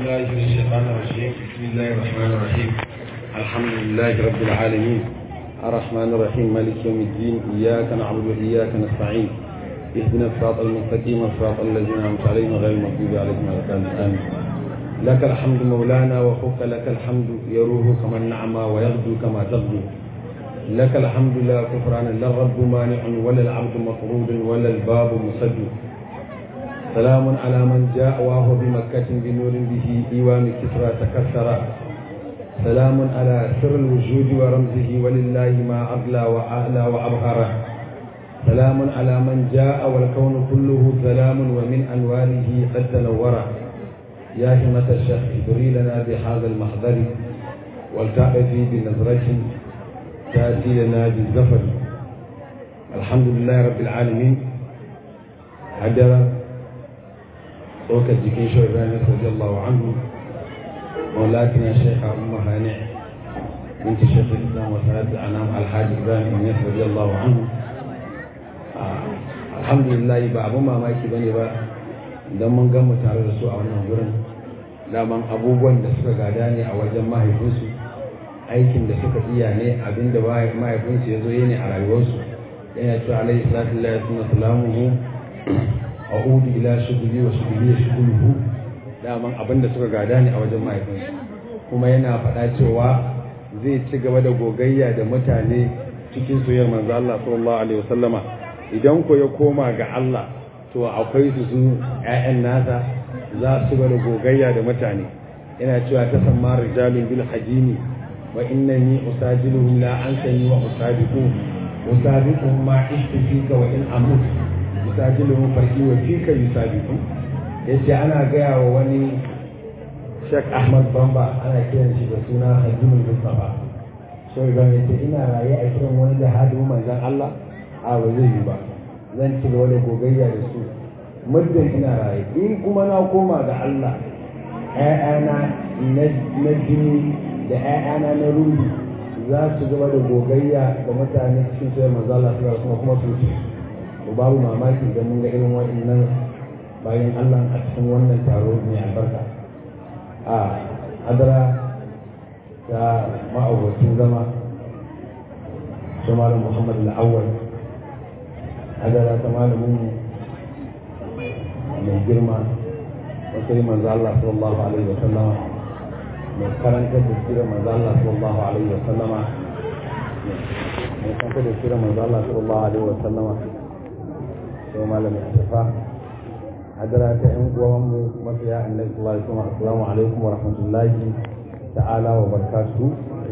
بالله من الشيطان الرجيم بسم الله الرحمن الرحيم الحمد لله رب العالمين الرحمن الرحيم مالك يوم الدين إياك نعبد وإياك نستعين اهدنا الصراط المستقيم صراط الذين أنعمت عليهم غير المغضوب عليهم ولا الضالين آمين لك الحمد مولانا وفوق لك الحمد يروه كما النعمى ويغدو كما تغدو لك الحمد لا كفران لا الرب مانع ولا العبد مطرود ولا الباب مسد سلام على من جاء وهو بمكة بنور به إيوان كسرى تكسر سلام على سر الوجود ورمزه ولله ما أغلى وأعلى وأبهر سلام على من جاء والكون كله سلام ومن أنواره قد تنور يا همة الشيخ ادري لنا بهذا المحضر ولتأتي بنظرة تأتي لنا بالزفر الحمد لله رب العالمين هدر ɗaukar jikin shi Ibrahim radiyallahu anhu maulatina shaikha umma hani binti shaikh islam wa sanad anam alhaji Ibrahim Inyas radiyallahu anhu alhamdulillah ba abun mamaki bane ba idan mun ga mu tare da su a wannan gurin daman abubuwan da suka gada ne a wajen mahaifinsu aikin da suka iya ne abinda mahaifinsu ya zo yi ne a rayuwarsu yana cewa alaihi salatu lillahi wa salamuhu a'udu ila shuguli wa shuguli shuguluhu daman abin da suka gada ne a wajen mahaifinsu kuma yana faɗa cewa zai ci gaba da gogayya da mutane cikin soyayyar manzo Allah sallallahu alaihi wasallama idan ko ya koma ga Allah to akwai su su ƴaƴan nasa za su gaba da gogayya da mutane yana cewa ta samma rijalun bil hajimi wa innani usajiluhum la ansani wa usabiqu usabiquhum ma ishtifika wa in amut yusajiluhum farki wa fika yusabiqu yace ana gaya wa wani Sheikh Ahmad Bamba ana kiran shi da suna Hajimul Mustafa sai ga yace ina raye a kiran wani da hadu manzon Allah a ba zai yi ba zan ci gaba da gogayya da su muddin ina raye in kuma na koma ga Allah ƴaƴana na jini da ƴaƴana na ruhi za su gaba da gogayya da mutane cikin sai manzo Allah kuma kuma su to babu mamaki da mun ga irin waɗannan bayan Allah a cikin wannan taro mai albarka a hadara ta ma'auracin zama su malam Muhammad al-Awwal hadara ta malamin mai girma wasu yi manzo Allah sallallahu alaihi wa sallama mai karantar da sirar manzo Allah sallallahu alaihi wa sallama mai karantar da sirar manzo Allah sallallahu alaihi wa sallama sai malami a tafa hadara ta yan uwanmu mafiya annabi sallallahu alaihi wasallam assalamu alaikum wa rahmatullahi ta'ala wa barakatuhu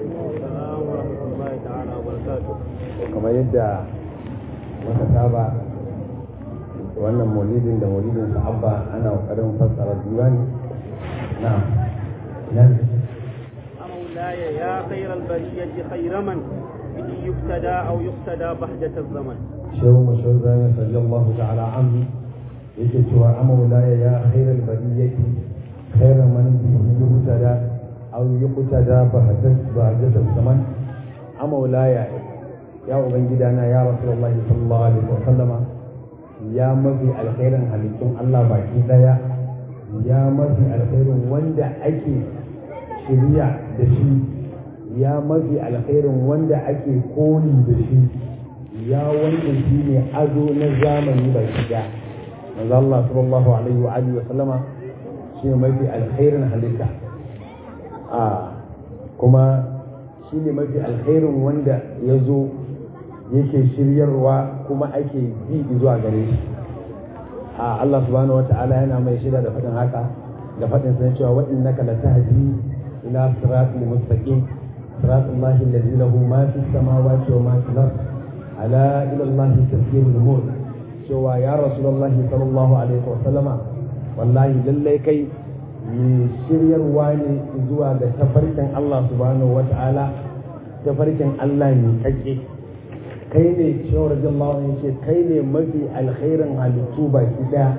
kamar yadda muka saba wannan maulidin da maulidin sa'abba ana kokarin fassara diwani na nan مولاي يا خير البرية خير من به يقتدى أو يقتدى بهجة الزمن shehu mashahur bayan sallallahu ta'ala anhu yake cewa amaulaya ya khairal bariyati khairan man bihi yuqtada aw yuqtada bahadat bahadat zaman amaulaya ya ubangidana ya rasulullahi sallallahu alaihi wa sallama ya mafi alkhairin halittun Allah baki daya ya mafi alkhairin wanda ake shirya da shi ya mafi alkhairin wanda ake koli da shi ya wanda shi ne ado na zamani ba shiga manzo Allah sallallahu alaihi wa alihi wa sallama shi ne mafi alkhairin halitta a kuma shi ne mafi alkhairin wanda ya zo yake shiryarwa kuma ake bi zuwa gare shi a Allah subhanahu wa ta'ala yana mai shida da faɗin haka da faɗin sa cewa wa innaka latahdi ila siratil mustaqim siratal lahi alladhi lahu ma fis samawati wa ma fil ardh ala ila Allah tafsirul umur cewa ya rasulullah sallallahu alaihi wa sallama wallahi lallai kai mai shiryarwa ne zuwa ga tafarkin Allah subhanahu wa ta'ala tafarkin Allah ne kake kai ne cewa radiyallahu anhu ce kai ne mafi alkhairin halittu baki daya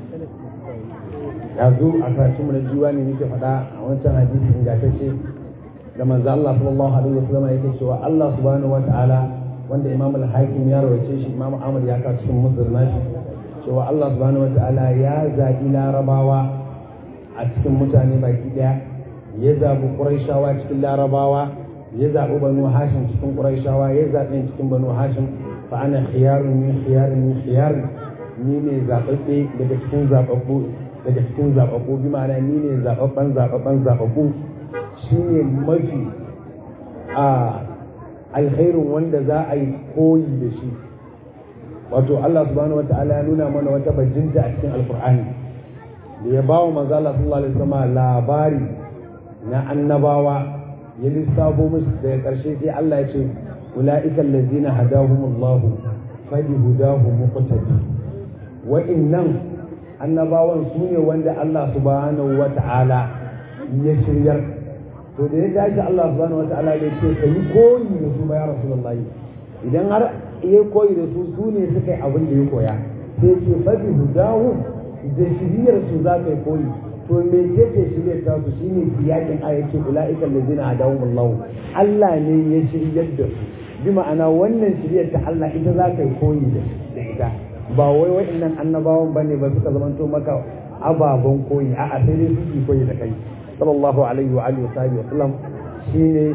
yanzu a sashen mu na jiwa ne nake faɗa a wancan hadisi ingantacce da manzo Allah sallallahu alaihi wa sallama yake cewa Allah subhanahu wa ta'ala wanda imam al-hakim ya rawace shi imam ahmad ya ka cikin muslim nashi cewa Allah subhanahu wataala ya zaɓi larabawa a a cikin mutane baki daya ya zaɓi ƙuraishawa cikin larabawa ya zaɓi banu hashim cikin ƙuraishawa ya zaɓi cikin banu hashim fa ana khiyarun min khiyarun min khiyarun ni ne zaɓaɓɓe daga cikin zaɓaɓɓu daga cikin zaɓaɓɓu bi ma'ana ni ne zaɓaɓɓen zaɓaɓɓen zaɓaɓɓu shi ne mafi a alkhairin wanda za a yi koyi da shi wato Allah subhanahu wa ta'ala ya nuna mana wata bajinta a cikin alkur'ani da ya bawa manzo Allah sallallahu alaihi wasallam labari na annabawa ya lissafo musu daga karshe sai Allah ya ce ulaika allazina hadahumullahu fadi hudahu muqtadi wa'innan annabawan su ne wanda Allah subhanahu wa ta'ala ya shiryar to da ya tashi Allah subhanahu wa ta'ala ya ce ka yi koyi da su ba ya rasulullahi idan har ya koyi da su su ne suka yi abin da ya koya sai ce fadi hudahu da shiriyar su za ka yi koyi to me ce ce shiryar ta su shine siyakin ayyace ulaika allazina hadahumullahu Allah ne ya shiryar da su bi ma'ana wannan shiryar ta Allah ita za ka yi koyi da ita ba wai wa'annan annabawan bane ba suka zamanto maka ababen koyi a'a sai dai su koyi da kai sallallahu alaihi wa alihi wa sallam shine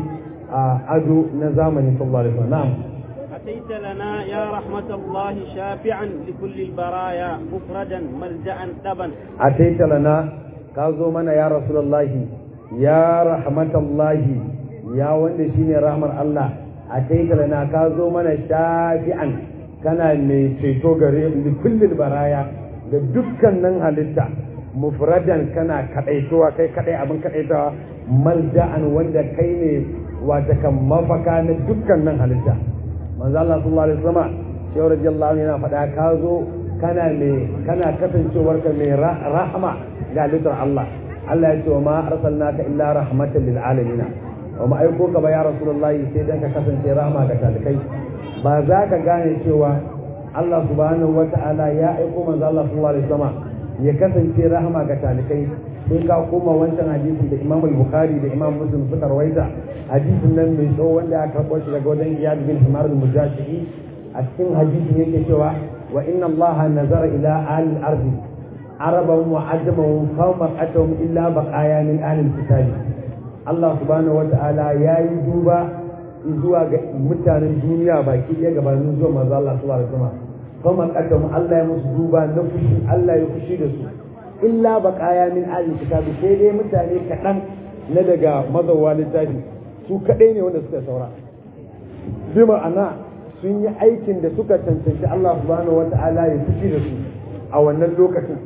ado na zamani sallallahu alaihi wa sallam أتيت لنا يا رحمة الله شافعا لكل البرايا مفردا ملجأ دبا أتيت لنا كازو منا يا رسول الله يا رحمة الله يا وند شيني رحمة الله أتيت لنا كازو منا شافعا kana mai ceto gare da kullum baraya da dukkanin halitta mufradan kana kadaitowa kai kadai abin kadaitawa malja'an wanda kai ne wata kan mafaka na dukkanin halitta manzo Allah sallallahu alaihi wasallam shi radiyallahu anhu yana faɗa ka zo kana mai kana kasancewar ka mai rahama ga halittar Allah Allah ya ce wa ma arsalnaka illa rahmatan lil alamin wa ma aiko ka ba ya rasulullahi sai dan ka kasance rahama ga talikai ba za ka gane cewa Allah subhanahu wata'ala ya aiko manzo Allah sallallahu alaihi wasallam ya kasance rahama ga talikai sai ka koma wancan hadisin da Imam Bukhari da Imam Muslim suka rawaita hadisin nan mai tsawo wanda aka karɓo shi daga wajen Iyad bin Himar al-Mujahidi a cikin hadisin yake cewa wa inna Allah nazara ila ahli al-ardi araban wa ajamahum fawma atahum illa baqaya min ahli al-kitab Allah subhanahu wata'ala yayi duba zuwa ga mutanen duniya baki ɗaya gabanin zuwa manzo Allah sallallahu alaihi wasallam kuma kaddam Allah ya musu duba na fushi Allah ya fushi da su illa baqaya min ahli kitabi sai dai mutane kaɗan na daga mazawa littafi su kaɗai ne wanda suka saura bi ma'ana sun yi aikin da suka cancanci Allah subhanahu wata'ala ya fushi da su a wannan lokacin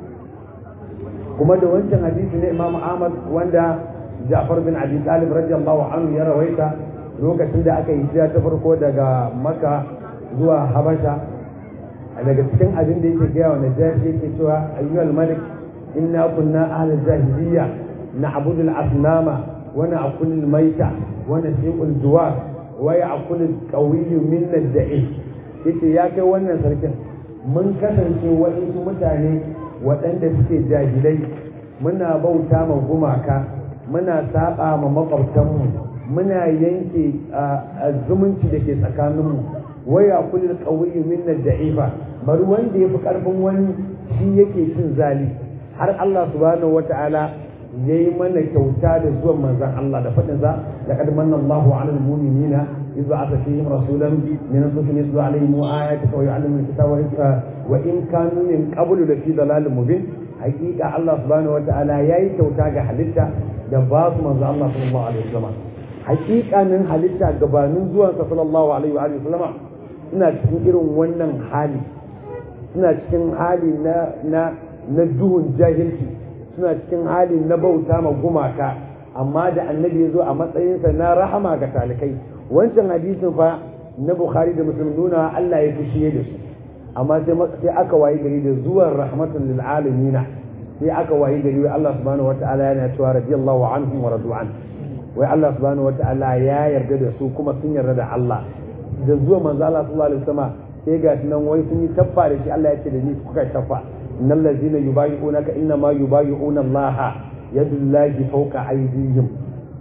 kuma da wancan hadisi ne Imam Ahmad wanda Ja'far bin Abi Talib radiyallahu anhu ya rawaita lokacin da aka yi hijira ta farko daga Makka zuwa Habasha daga cikin abin da yake gaya wa Najashi yake cewa ayyuhal malik inna kunna ahli jahiliya na'budu al-asnama wa na'kulu al-mayta wa nasiqu al-juwar wa ya'kulu al-qawiyyu minna ad-da'if yace ya kai wannan sarkin mun kasance waɗansu mutane waɗanda suke jahilai muna bauta ma gumaka muna saba ma makwabtanmu muna yanke zumunci da ke tsakaninmu waya kulil qawiyyu minna da'ifa bari wanda yafi karfin wani shi yake cin zali har Allah subhanahu wata'ala yayi mana kyauta da zuwan manzon Allah da fadin sa laqad manna Allahu 'alal mu'minina idh ba'atha fihim rasulan min anfusihim yatlu 'alayhim ayatihi wa yu'allimuhum al-kitaba wa in kanu min qablu la fi dalalin mubin hakika Allah subhanahu wata'ala yayi kyauta ga halitta da ba su manzo Allah sallallahu alaihi wasallam hakikanin halitta gabanin zuwan sa sallallahu alaihi wa alihi wasallama suna cikin irin wannan hali suna cikin hali na na na duhun jahilci suna cikin hali na bauta ma gumaka amma da annabi ya zo a matsayinsa na rahama ga talikai wancan hadisin fa na bukhari da muslim nuna Allah ya fushi da su amma sai sai aka wayi gari da zuwan rahmatan lil alamin sai aka wayi gari wai Allah subhanahu wataala yana cewa radiyallahu anhum wa radu an wai Allah subhanahu wataala ya yarda da su kuma sun yarda da Allah da zuwa manzo Allah sallallahu alaihi wasallam sai ga nan wai sun yi taffa da shi Allah ya ce da ni kuka taffa innal ladzina yubayyi'unaka inna ma yubayyi'una Allah yadullahi fawqa aydihim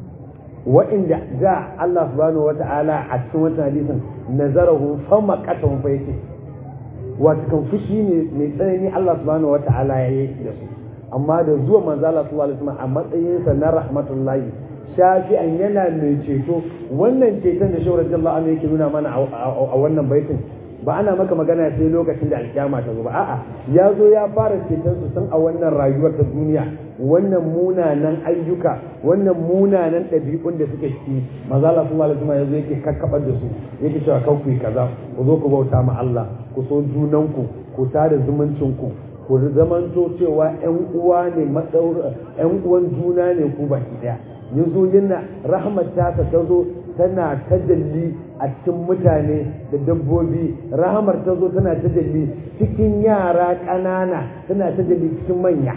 wa'inda da Allah subhanahu wata'ala a cikin wannan hadisin nazarahu fama qatahum fa yake wato kan fushi ne mai tsanani Allah subhanahu wata'ala ya yi da su amma da zuwa manzala sallallahu alaihi wasallam a matsayinsa na rahmatullahi shafi'an yana mai ceto wannan ceton da shawar radiyallahu anhu yake nuna mana a wannan baitin ba ana maka magana sai lokacin da alkiyama ta zo ba a'a ya zo ya fara ceton su tun a wannan rayuwar ta duniya wannan munanan ayyuka wannan munanan ɗabi'un da suke ciki maza Allah sallallahu alaihi wasallam yazo yake kakkabar da su yake cewa kan ku kaza ku zo ku bauta ma Allah ku so junanku ku tada zumuncin ku ku zamanto cewa ƴan uwa ne matsaur ƴan uwan juna ne ku baki daya yazo yana rahmat ta ta zo tana tajalli a cikin mutane da dabbobi rahamar ta zo tana tajalli cikin yara ƙanana tana tajalli cikin manya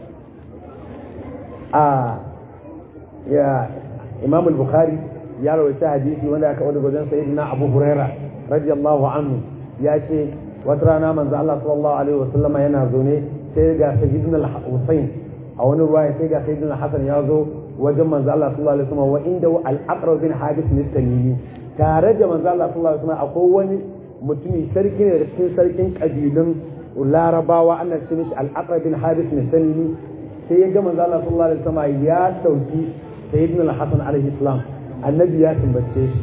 a ya imam al-bukhari ya rawaita hadisi wanda aka wani wajen sayyidina abu huraira radiyallahu anhu ya ce wata rana manzo Allah sallallahu alaihi wasallam yana zaune sai ga sayyidina al-husayn a wani ruwaya sai ga sayyidina hasan ya zo wajen manzo Allah sallallahu alaihi wasallam wa inda al-aqrab bin hadith ne tamimi tare da manzo Allah sallallahu alaihi wasallam akwai wani mutumi sarki ne da cikin sarkin kabilun larabawa ana ce mishi al-aqrab bin hadith ne tamimi sai ya ga manzo Allah sallallahu alaihi wasallam ya dauki sayyidina al-hasan alaihi salam annabi ya tambace shi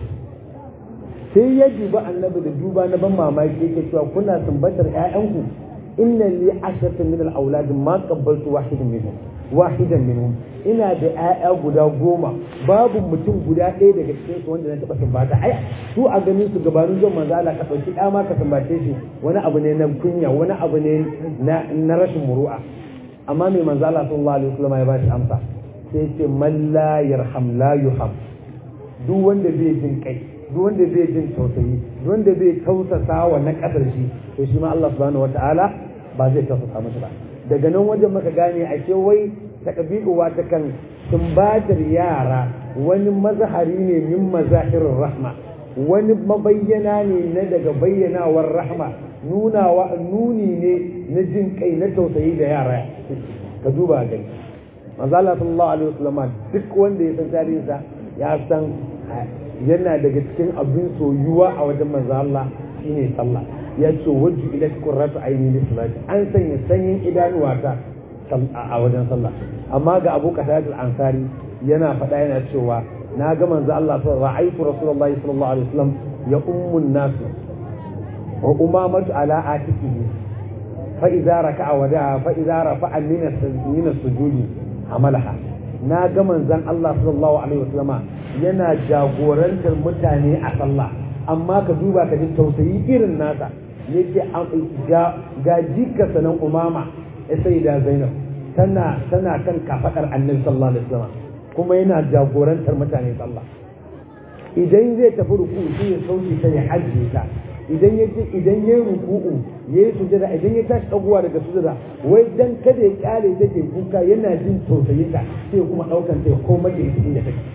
sai ya duba annabi da duba na ban mamaki yake cewa kuna tambatar ƴaƴanku inna li ashratan min al-awlad ma qabbaltu wahidan minhum wahidan minhum ina da ƴaƴa guda goma babu mutum guda ɗaya daga cikin su wanda na taɓa tambata ai su a ganin su gabanin zuwan manzo Allah ka ɗauki ɗa ma ka tambace shi wani abu ne na kunya wani abu ne na rashin muru'a amma mai manzo Allah sallallahu alaihi wasallam ya ba shi amsa sai ce man la yarham la yuham duk wanda bai jin kai duk wanda bai jin tausayi duk wanda bai tausasa wa na kasar shi to shi ma Allah subhanahu wataala ba zai tausasa masa ba daga nan wajen maka gane a ce wai takabi'uwa ta kan sumbatar yara wani mazahari ne min mazahirin rahma wani mabayyana ne na daga bayyanawar rahma nunawa nuni ne na jin kai na tausayi da yara ka duba gani manzo Allah sallallahu alaihi wasallam duk wanda ya san tarihinsa ya san yana daga cikin abin soyuwa a wajen manzo Allah shine sallah ya ce wajju ila qurratu aini lisalati an sanya sanyin idanuwata a wajen sallah amma ga Abu Qatada al-Ansari yana faɗa yana cewa na ga manzo Allah ra'aytu rasulullahi sallallahu alaihi wasallam ya ummun nas wa umamatu ala atikihi fa idza raka'a wada'a fa idza rafa'a min as-sujudi amalaha na ga manzon Allah sallallahu alaihi wasallama yana jagorantar mutane a sallah amma ka duba ka ji tausayi irin nasa yake ga ga jika sanan umama ya sai da zainab tana tana kan kafadar annabi sallallahu alaihi wasallam kuma yana jagorantar mutane sallah idan zai tafi ruku sai ya sauke ta ya hajje ta idan ya idan ya ruku'u ya yi sujada idan ya tashi dagowa daga sujada wai dan kada ya kyale ta ke kuka yana jin tausayin ta sai kuma daukan ta ya koma da ita inda take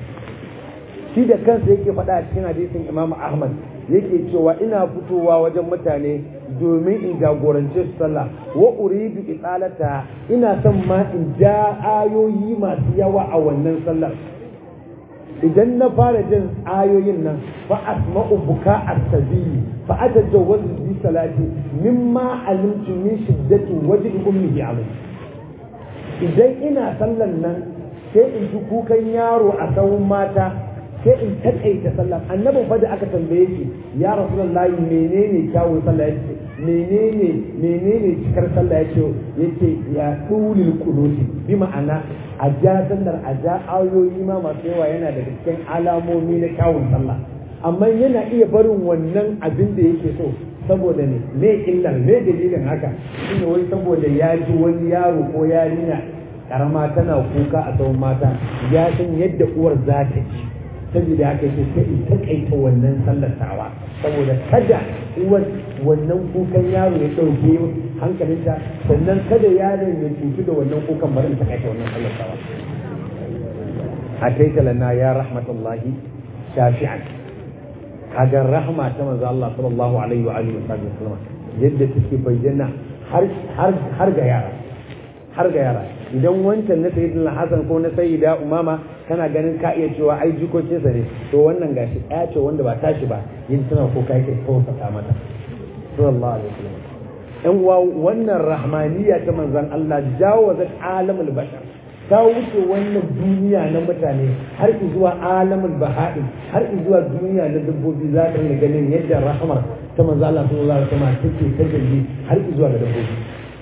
shi da kansa yake faɗa a cikin hadisin Imam Ahmad yake cewa ina fitowa wajen mutane domin in jagorance su sallah wa uridu isalata ina son ma in ja ayoyi masu yawa a wannan sallar idan na fara jin ayoyin nan fa asma'u buka as-sabi fa atajawwaz bi salati mimma alimtu min shiddati wajhi ummihi alayhi idan ina sallan nan sai in ji kukan yaro a sawun mata sai in takaita sallah annabin fa da aka tambaye shi ya rasulullahi menene kyawun sallah yace menene menene cikar sallah yace yace ya dulil kunuti bi ma'ana a ja sallar a ja ayoyi ma masu yawa yana daga cikin alamomi na kyawun sallah amma yana iya barin wannan abin da yake so saboda ne me illar me dalilin haka shine wai saboda ya ji wani yaro ko yarinya karama tana kuka a tsawon mata ya san yadda uwar za ta ci saboda haka yake sai in takaita wannan sallar tawa saboda kada uwar wannan kukan yaro ya ɗauke hankalinta sannan kada yaron ya cutu da wannan kukan bari in takaita wannan sallar tawa a taita lana ya rahmatullahi shafi'an kaga rahma ta manzo Allah sallallahu alaihi wa alihi wa yadda take bayyana har har har ga yara har ga yara idan wancan na sayyidina Hassan ko na sayyida Umama kana ganin ka iya cewa ai jikokinsa ne to wannan gashi ɗaya ce wanda ba tashi ba yin tana ko kai kai tausasa mata sallallahu alaihi wasallam yan uwa wannan rahmaniya ta manzon Allah jawazat alamul bashar ta wuce wannan duniya na mutane har zuwa alamul baha'in har zuwa duniya na dabbobi za ka ga ganin yadda rahmar ta manzo Allah sallallahu alaihi wasallam take tajalli har zuwa ga dabbobi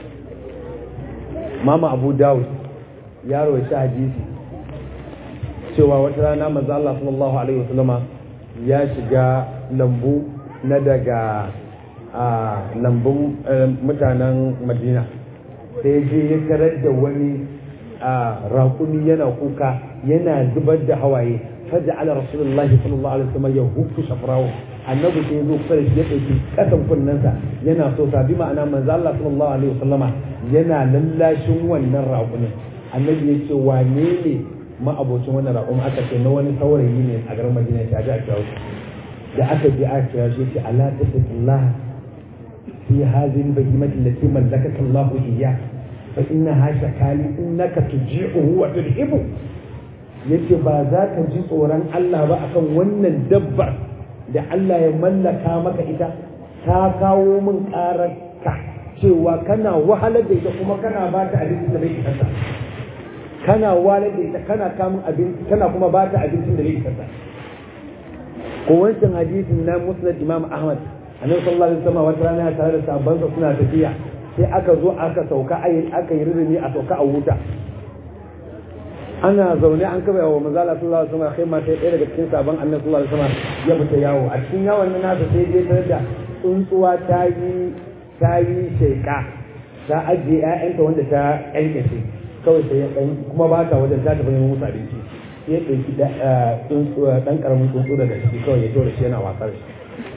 mama Abu Dawud ya rawaita hadisi cewa wata rana manzo Allah sallallahu alaihi wasallama ya shiga lambu na daga a lambun mutanen Madina sai je ya tarar da wani a raƙumi yana kuka yana zubar da hawaye faja ala rasulullahi sallallahu alaihi wasallam ya hukku shafrawo annabi sai zo kusa da shi ya ɗauki ƙasan kunnensa yana so sabi ma'ana manzo Allah sallallahu alaihi wasallama yana lallashin wannan raƙumin annabi ya ce wane ne ma'abocin wannan raƙumin aka ce na wani saurayi ne a garin Madina ta ji a kira da aka je aka kira shi ce ala tattaqillah fi hadhihi al-bahimati allati mallakaka Allah iyyah fa innaha shakali innaka tuji'uhu wa tudhibu yace ba za ka ji tsoron Allah ba akan wannan dabbar da Allah ya mallaka maka ita ta kawo min ƙararka cewa kana wahalar da ita kuma kana ba ta abinci da bai isarta kana wahalar da ita kana kamun abinci kana kuma ba ta abincin da bai isarta ko wancan hadisin na musnad imam ahmad annabi sallallahu alaihi wasallam wata rana tare da sahabbansa suna tafiya sai aka zo aka sauka aka yi ririmi a sauka a wuta ana zaune an kaba yawo manzo Allah sallallahu alaihi wasallam kai ma sai ɗaya daga cikin sabon annabi sallallahu alaihi wasallam ya fita yawo a cikin yawon nan nasa sai je tare da tsuntsuwa ta yi ta yi sheka ta ajiye ƴaƴanta wanda ta ƴanƙace kawai sai ya ɗan kuma ba ta wajen ta tafi neman musu abinci sai ya ɗauki ɗan ƙaramin tsuntsu daga ciki kawai ya tura shi yana wasar shi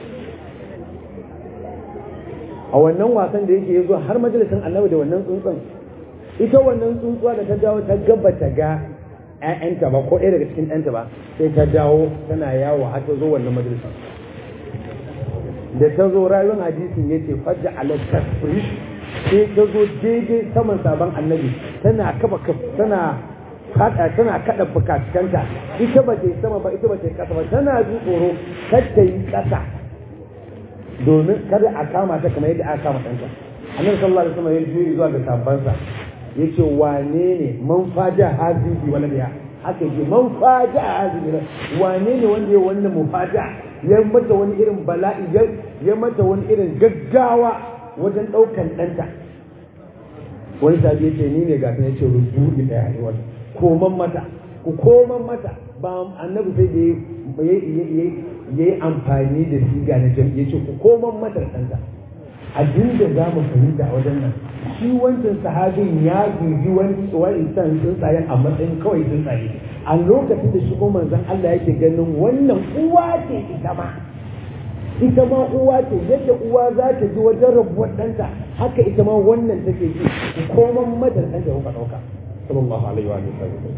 a wannan wasan da yake ya zo har majalisin annabi da wannan tsuntsun ita wannan tsuntsuwa da ta dawo ta gaba ta ga ƴaƴanta ba ko ɗaya daga cikin ɗanta ba sai ta dawo tana yawo har ta zo wannan majalisin da ta zo rayuwar hadisin ya ce fajja ala tasfrish sai ta zo daidai saman sabon annabi tana kafa tana kada tana kada fukatukanta ita ba ta yi sama ba ita ba ta yi kasa ba tana ji tsoro kar ta yi kasa domin kada a kama ta kamar yadda aka kama ɗanta annabi sallallahu alaihi wasallam ya juyi zuwa ga sabansa yace wane ne man faja hazihi wala ya haka yake man faja hazihi wane ne wanda ya wannan mufaja ya mata wani irin bala'i ya mata wani irin gaggawa wajen ɗaukan ɗanta wani sabi ya ce ni ne gasa ya ce rubuɗi ɗaya ne wata koman mata ku koman mata ba annabi sai da ya yi amfani da siga na jam'i ya ce ku koman mata ɗanta abin da za mu fahimta a wajen nan shi wancan sahabin ya guji wani wa'insan tsuntsayen a matsayin kawai tsuntsaye a lokacin da shi ko manzon Allah yake ganin wannan uwa ce ita ma ita ma uwa ce yadda uwa za ta ji wajen rabuwar ɗanta haka ita ma wannan take ji ku koman mata ɗanta kuka ɗauka sallallahu alaihi wa sallam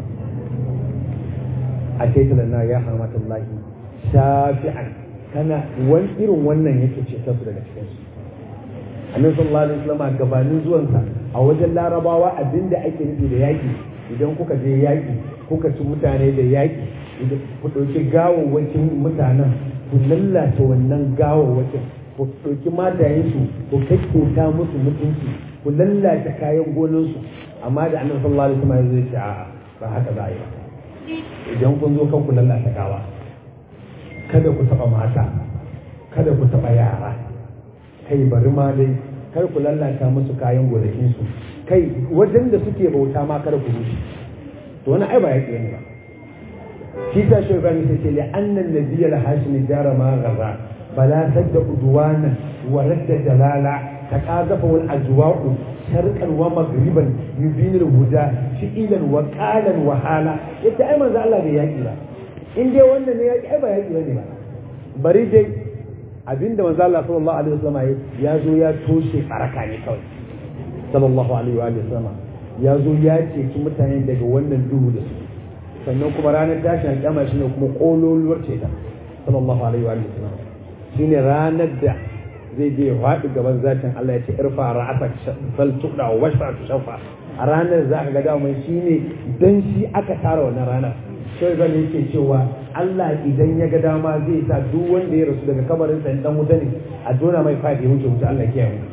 a ce na ya hamatullahi shafi'an kana wani irin wannan yake ce ta su daga cikin su annabi sallallahu alaihi wasallam gabanin zuwansa a wajen larabawa abinda ake nufi da yaki idan kuka je yaki kuka ci mutane da yaki idan ku ɗauki gawawwakin mutanen ku lallata wannan gawawwakin ku ɗauki matayensu ku kakkota musu mutunci ku lallata kayan gonansu amma da annabi sallallahu alaihi wasallam zai ce a'a ba haka za a yi ba idan kun zo kan ku lallata gawa kada ku taɓa mata kada ku taɓa yara kai bari ma dai kar ku lallata musu kayan gonakinsu kai wajen da suke bauta ma kada ku rushe to wani ai ba ya ne ba shi ta shi ba sai ce li annan nabiyya la hashimi jara ma gaza bala sadda udwana wa radda dalala taqazafa wal ajwa'u sharqan wa maghriban yubin al huda shi'ilan wa qalan wa hala yace ai manzo Allah bai yaki ba in dai wannan ne yaki ai ba yaki bane ba bari dai abinda manzo Allah sallallahu alaihi wasallam ya zo ya toshe baraka ne kawai sallallahu alaihi wa sallam ya zo ya ceci mutane daga wannan duhu da su sannan kuma ranar tashin alƙiyama shine kuma kololuwar ceta sallallahu alaihi wa sallam shine ranar da zai je ya faɗi gaban zatin Allah ya ce irfa ra'asa fal tuqda wa washfa tushaffa a ranar za ka ga dama shine dan shi aka tara wannan ranar sai zan yake cewa Allah idan ya ga dama zai sa duk wanda ya rasu daga kabarin sa dan wuta ne a dona mai fadi wuce wuce Allah ya kiyaye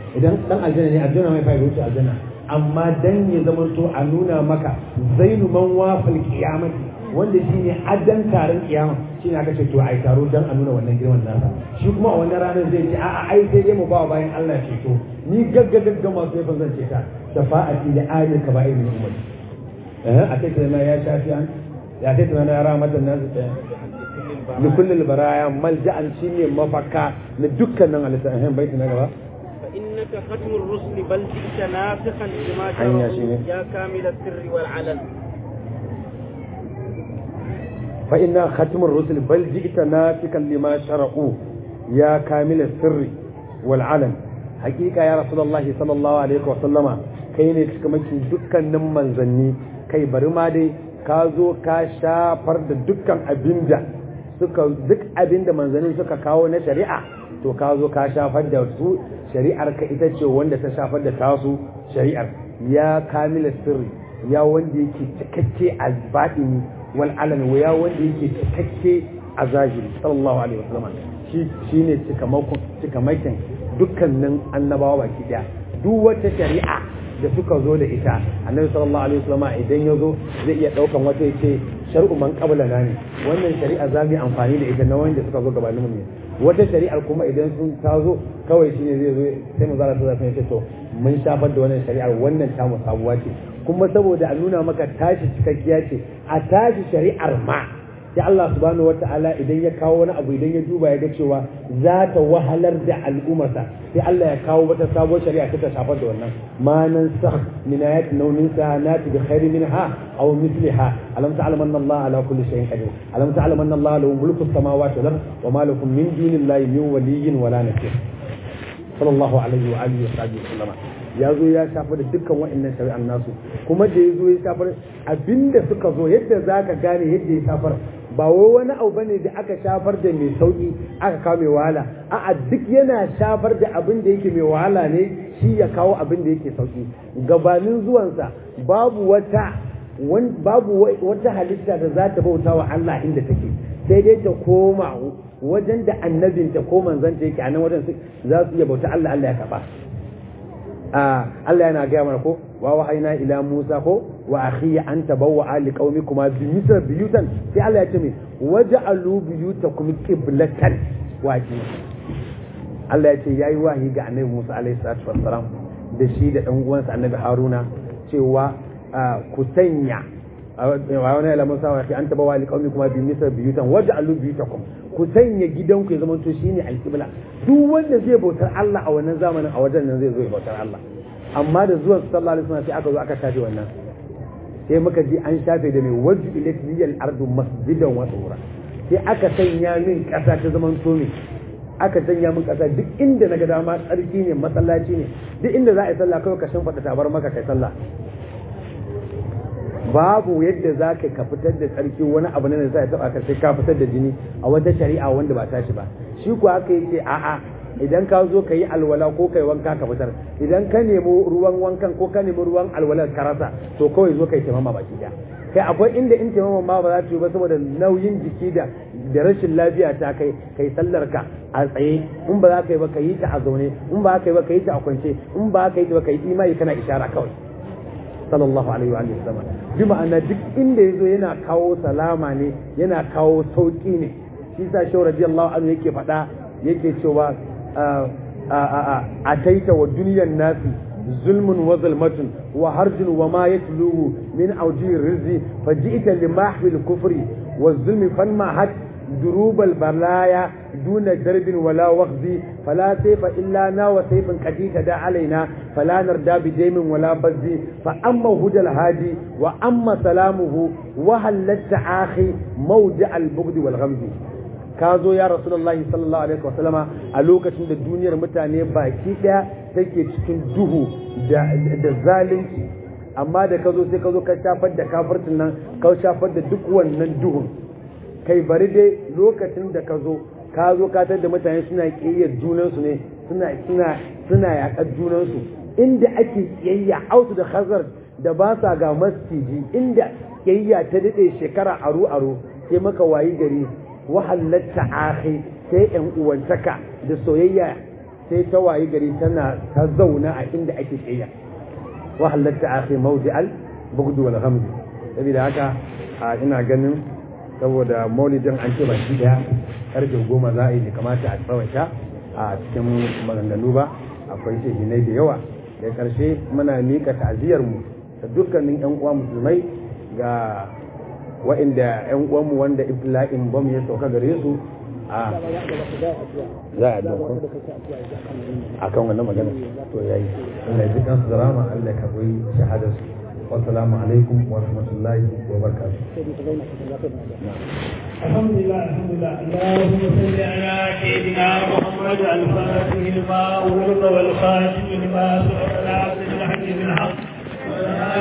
idan dan aljanna ne aljanna mai fa'ida wuce aljanna amma dan ya zama to a nuna maka zainu man wafal qiyamati wanda shine addan taron kiyama shine aka ce to ai taro dan a nuna wannan girman nasa shi kuma a wannan ranar zai ce a'a ai sai dai mu ba bayan Allah ceto ni gagga gagga masu yafa zan ce ta shafa'ati da ayil kaba'ir min ummati eh a kai na ya shafi an ya kai na ya rahmatan nasu لكل البرايا ملجأ شيني مفكا لدكنا على سهم بيتنا gaba. فإنك ختم الرسل بل جئت نافخا لما حيا شرعوا شيني. يا كامل السر والعلن فإن ختم الرسل بل جئت نافكا لما شرعوا يا كامل السر والعلن حقيقة يا رسول الله صلى الله عليه وسلم kai ne cikamakin dukkanin manzanni kai bari ma dai ka zo ka shafar da dukkan abinda suka duk abinda manzannin suka kawo na shari'a to ka zo ka shafar da su shari'ar ka ita ce wanda ta shafar da tasu shari'ar ya kamila sirri ya wanda yake cikakke a batini wal alami wa ya wanda yake cikakke a zahiri sallallahu alaihi wasallam shi shine cikamakon cikamakin dukkanin annabawa baki daya duk wata shari'a da suka zo da ita annabi sallallahu alaihi wasallam idan ya zo zai iya daukan wata yace shar'u man qabla na ne wannan shari'a za mu yi amfani da ita na wanda suka zo gabanin mu ne wata shari'ar kuma idan sun ta zo kawai shine zai zo sai mu zara ta zai ce to mun shafar da wannan shari'ar wannan ta mu sabuwa ce kuma saboda a nuna maka tashi cikakkiya ce a tashi shari'ar ma sai Allah subhanahu wata'ala idan ya kawo wani abu idan ya duba ya ga cewa za ta wahalar da al'ummarsa sai Allah ya kawo wata sabuwar shari'a ta shafar da wannan ma nan sa min ayat naunin sa nati bi khairi minha aw mithliha alam ta'lam anna Allah ala kulli shay'in qadir alam ta'lam anna Allah lahu mulku samawati wal ard wa ma lakum min dunillahi min waliyyin wala nasir sallallahu alaihi wa alihi wa sahbihi sallama ya zo ya shafar da dukkan wa'annan shari'an nasu kuma da ya zo ya shafar abinda suka zo yadda zaka gane yadda ya shafar ba wai wani abu bane da aka shafar da mai sauki aka kawo mai wahala a'a duk yana shafar da abin da yake mai wahala ne shi ya kawo abin da yake sauki gabanin zuwansa babu wata wan- babu wa- wata halitta da za ta bauta wa Allah inda take sai dai ta koma wajen da annabinta ko manzanta yake a nan wajen su- za su iya bauta Allah Allah ya karba Allah yana gaya mana ko wa wahaina ila Musa ko wa akhi an tabawwa ali qaumikuma bi misr biyutan sai Allah ya ce mai waja'alu biyutakum qiblatan waji Allah ya ce yayi wahi ga Annabi Musa alaihi salatu wassalam da shi da dan uwansa Annabi Haruna cewa ku sanya wa wani ila Musa wa akhi an tabawwa ali qaumikuma bi misr biyutan waja'alu biyutakum ku sanya gidanku ya zama to shine alqibla duk wanda zai bautar Allah a wannan zamanin a wajen nan zai zo ya bautar Allah amma da zuwan sallallahu alaihi wasallam sai aka zo aka shafe wannan sai muka ji an shafe da mai wajju ilatliyal ardu masjidan wa tsura sai aka sanya min kasa ta zaman to me aka sanya min kasa duk inda naga dama tsarki ne masallaci ne duk inda za a yi sallah kawai ka shimfiɗa tabar maka kai sallah babu yadda za ka ka fitar da tsarki wani abu ne da za a taɓa ka sai ka fitar da jini a wata shari'a wanda ba tashi ba shi kuwa aka yi ce a'a idan ka zo ka yi alwala ko ka yi wanka ka fitar idan ka nemi ruwan wankan ko ka nemi ruwan alwalar ka rasa to kawai zo ka yi taimama baki daya kai akwai inda in taimama ma ba za ta yi ba saboda nauyin jiki da da rashin lafiya ta kai kai sallar ka a tsaye in ba za ka yi ba ka yi ta a zaune in ba ka yi ba ka yi ta a kwance in ba ka yi ta ba ka yi imani kana ishara kawai sallallahu alaihi wa sallam bi ma'ana duk inda yazo yana kawo salama ne yana kawo sauki ne shi sa shi radiyallahu anhu yake faɗa yake cewa a taita wa duniyan nasi zulmun wa zulmatun wa harjun wa ma yatluhu min awji rizqi faji'ta li mahwil kufri wa zulmi fanma hat دروب البلايا دون درب ولا وخز فلا سيف إلا نا وسيف قد تدى علينا فلا نردى بديم ولا بز فأما هدى الهادي وأما سلامه وهل التعاخي موضع البغض والغمز kazo ya rasulullahi sallallahu alaihi wasallama a lokacin da duniyar mutane baki daya take cikin duhu da zalunci amma da ka zo sai ka zo ka shafar da kafircin nan ka shafar da duk wannan duhun kai bari dai lokacin da ka zo ka zo ka da mutane suna ƙiyayyar junansu ne suna suna suna yaƙar junansu inda ake ƙiyayya ausu da khazar da ba sa ga masjidi inda ƙiyayya ta daɗe shekara aro aro sai maka wayi gari wahalatta akhi sai ƴan uwantaka da soyayya sai ta wayi gari tana ta zauna a inda ake tsaya wa halatta akhi mawdi'al bughd wal ghamd saboda haka a ina ganin saboda maulidin an ce baki daya karfe goma za a yi da kamata a tsawaita a cikin maganganu ba akwai shehinai da yawa da karshe muna mika ta'aziyar mu da dukkanin yan uwa musulmai ga wa'inda yan uwanmu wanda ibtila'in bam ya sauka gare su a za a dokon a kan wannan magana to yayi Allah ya ji kansu da rama Allah ya karbi shahadar su wassalamu alaikum wa rahmatullahi wa barakatuh الحمد لله الحمد لله اللهم صل على سيدنا محمد الفاتح لما أغلق والخاتم لما سبق العبد الحق بالحق